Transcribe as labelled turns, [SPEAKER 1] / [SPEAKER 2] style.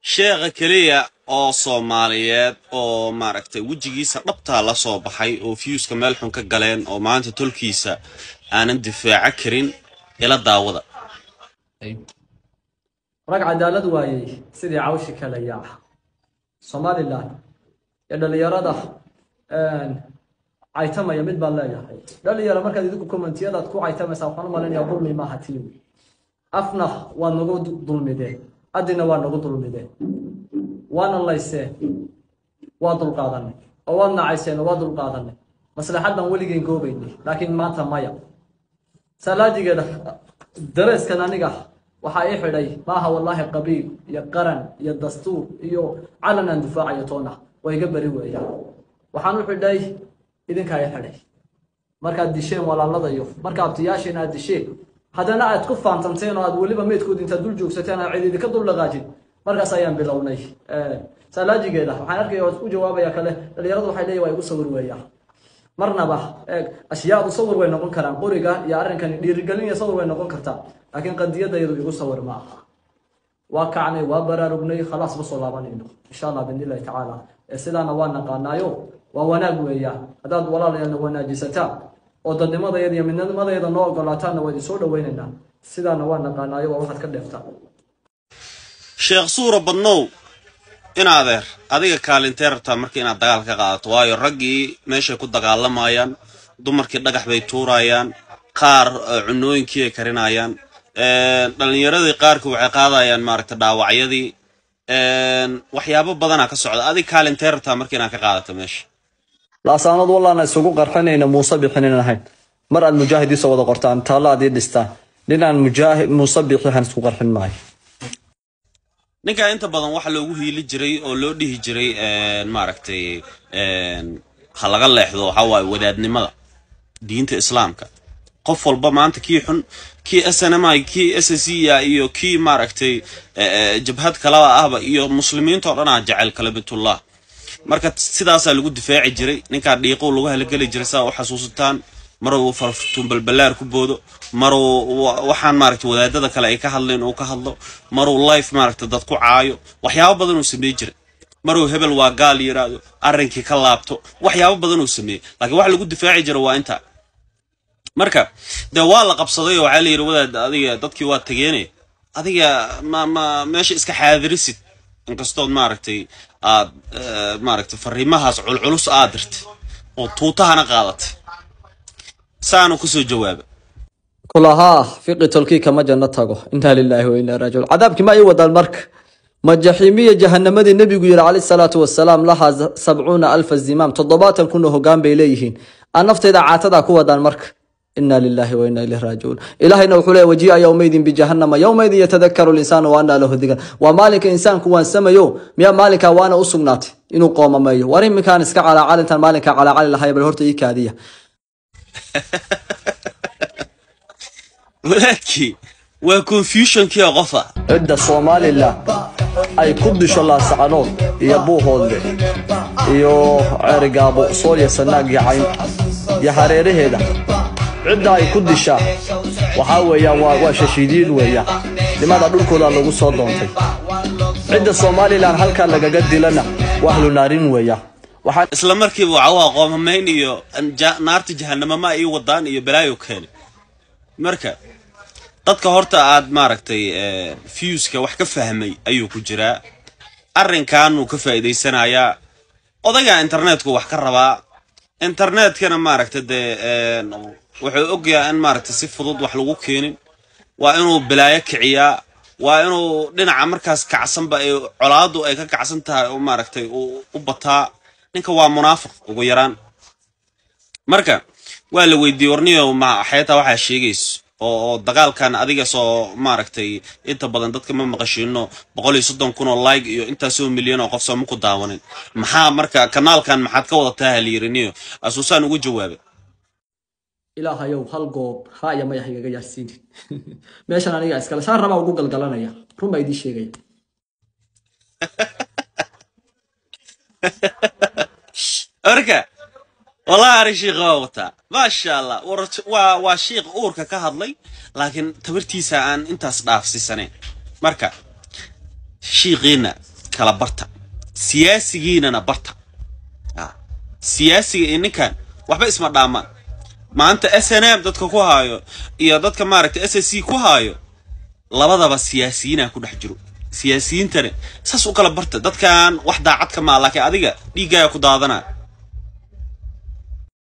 [SPEAKER 1] sheekha keliya oo soomaaliyeed oo maaragtay wejigiisa dhabtaa la soo baxay oo fiyuuska meel xun ka galeen oo maanta tolkiisa aanan difaaco karin ila daawada
[SPEAKER 2] rag cadaalad waayey sidii cawshi kale yaaca somalilan iyo dhalinyarada caytamaya mid baan leeyahay dhalinyaro markaad idinku kommentiyadaad ku caytamaysaa waxaan u malaynayaa dulmi maaha tiin afna waa nagu dulmideen adina waa nagu dulmideen waana layseen waa dulqaadanay oo waad nacayseen oo waa dulqaadanay maslaxadan weligeen goobaynay laakiin maanta maya salaadigeeda dareeskan aniga waxaa ii xidhay maaha wallaahi qabiil iyo qaran iyo dastuur iyo calan aan difaacayo toona waa iga beri weeyaan waxaan u xidhay idinkaa ii xidhay markaad disheen walaaladayo marka abtiyaasheen aad disheen haddana aad ku faantanteen oo aad weliba meydkood intaad dul joogsateen aad cid idinka dul dhaqaajin markaas ayaan bilownay salaajigeeda waxaan arkaya oo u jawaabaya kale dhalinyaradu waxay leeyihin waa igu sawir weeyaan marnaba eeg ashyaadu sawir way noqon karaan qoriga iyo arrinkani dhiirigelin iyo sawir way noqon kartaa laakiin qadiyadayadu igu sawir ma aha waa kacnay waa baraarugnay khalaas ma soo laabanayno insha allah biidnillahi tacaala sidaana waa naqaanaayo waa wanaag weeyaan haddaad walaalayana wanaajisataan oo dadnimadayada iyo midnimadayada noo ogolaataanna waa idin soo dhawaynaynaa sidaana waa naqaanaayo waa waxaad ka dheeftaan
[SPEAKER 1] sheekh suura badnow in adeer adiga kaalintee rabtaa marka inaad dagaal ka qaadato waayo raggii meeshay ku dagaalamayaan dumarkii dhagax bay tuurayaan qaar cunooyinkii ay karinayaan dhallinyaradii qaarka waxay qaadayaan maaragta dhaawacyadii waxyaabo badanaa ka socda adiga kaalintee rabtaa marka inaad ka qaadato meesha
[SPEAKER 2] laasaanood wallaana isugu qarxinayna muuse bixinin ahayn mar aad mujaahidiisa wada qortaan taallo aad ii dhistaan nin aan mujaahid muuse bixihan isku qarxin maayo
[SPEAKER 1] ninkaa inta badan waxa loogu hiili jiray oo loo dhihi jiray maaragtay ha laga leexdo waxaa waaye wadaadnimada diinta islaamka qof walba maanta kii xun kii snmi kii ssa iyo kii maaragtay jabhad kalaba ahba iyo muslimiinta oo dhan aa jecel kalamitullah marka sidaasaa lagu difaaci jiray ninkaa dhiiqow lagu halageli jiray saa u xasuusataan maruu fartuun balbalaar ku boodo maruu waxaan maaragtay wadaadada kale ay ka hadleen uu ka hadlo maruu life maaragtay dad ku caayo waxyaabo badan uu sameey jiray maruu hebel waa gaal yiraahdo arrinkii ka laabto waxyaabo badan uu sameeyey laakiin wax lagu difaaci jira waa intaa marka dee waa la qabsaday oo waxaa la yidhi wadaad adiga dadkii waa tageenay adiga ma ma meesha iska xaadirisid inkastood maaragtay aad maaragtay fariimahaas culculus aad dirtay oo tuutahana qaadatay saanu kusoo jawaaba
[SPEAKER 2] kulahaa fiqi tolkii kama janno tago inaa lilaahi wa inaa raajicuun cadaabkii ma ii wadaan marka ma jaxiimiya jahanamadii nebigu yidhi calayhi salaatu wasalaam lahaa sabcuuna alfa zimaam toddobaatan kun oo hoggaan bay leeyihiin aan naftayda caatadaa ku wadaan marka inaa lilaahi wa inaa ilayhi raajicuun ilaahayna wuxuu leeya wajii'a yowmaydin bijahannama yowmaydin yatadakaru linsaanu wa anaa lahu digan waa maalinka insaanku waansamayo miyaa maalinkaa waana u sugnaatay inuu qoomameeyo war iminkaan iska calaacal intaan maalinkaa calaacali lahaya bal horta ii kaadiya
[SPEAKER 1] walaadkii waa confusionkii qofa
[SPEAKER 2] cidda somalilan ay ku disho laasacanood iyo buuhoodle iyo ceerigaabo soolya sanaag iyo cayn iyo hareeraheeda cidda ay ku dishaa waxaa weeyaan waa shashiidiin weeyaan nimada dhulkooda lagu soo doontay cidda somalilan halkaa lagaga dilana waa ahlunaarin weeyaan waxaan
[SPEAKER 1] isla markiiba waxa waa qoomamayn iyo naarta jahanamo ma ii wadaan iyo balaayo keeni marka dadka horta aad maaragtay fuuska wax ka fahmay ayuu ku jiraa arrinkanuu ka faa'iidaysanayaa odayga internetku wax ka rabaa internetkana maaragta dee wuxuu ogyahay in maaragtay si fudud wax lagu keenin waa inuu balaayo kiciyaa waa inuu dhinaca markaas kacsanba ay colaadu ay ka kacsan tahay oo maaragtay u bataa ninka waa munaafiq ugu yaraan marka waa la weydiiyey warniyo ma xeetaa waxaa sheegayso oo dagaalkan adiga soo maaragtay inta badan dadka ma maqashiino boqol iyo soddon kun oo like iyo intaasoo milyan oo qof sooma ku daawanin maxaa marka kanaalkan maxaad ka wadataa haliyiriniyo asuusaan ugu jawaabay
[SPEAKER 2] ilaahayow hal goob ra'ya mayax igaga yaarsiinin meeshan aniga iskale saan rabaa ugu galgalanaya run baa idiin sheegaya
[SPEAKER 1] marka wallahi ari shiikha waa wataa maasha allah waa waa shiikh uurka ka hadlay laakiin tabartiisa aan intaas dhaafsiisanayn marka shiiqiina kala barta siyaasigiinana barta siyaasiga iyo ninkan waxba isma dhaamaan maanta s n m dadka ku haayo iyo dadka maaragtay s s c ku haayo labadaba siyaasiyiinaa ku dhex jiro siyaasiyiintana saas u kala barta dadkan wax daacad ka maa laakiin adiga dhiiggaaga ku daadanaa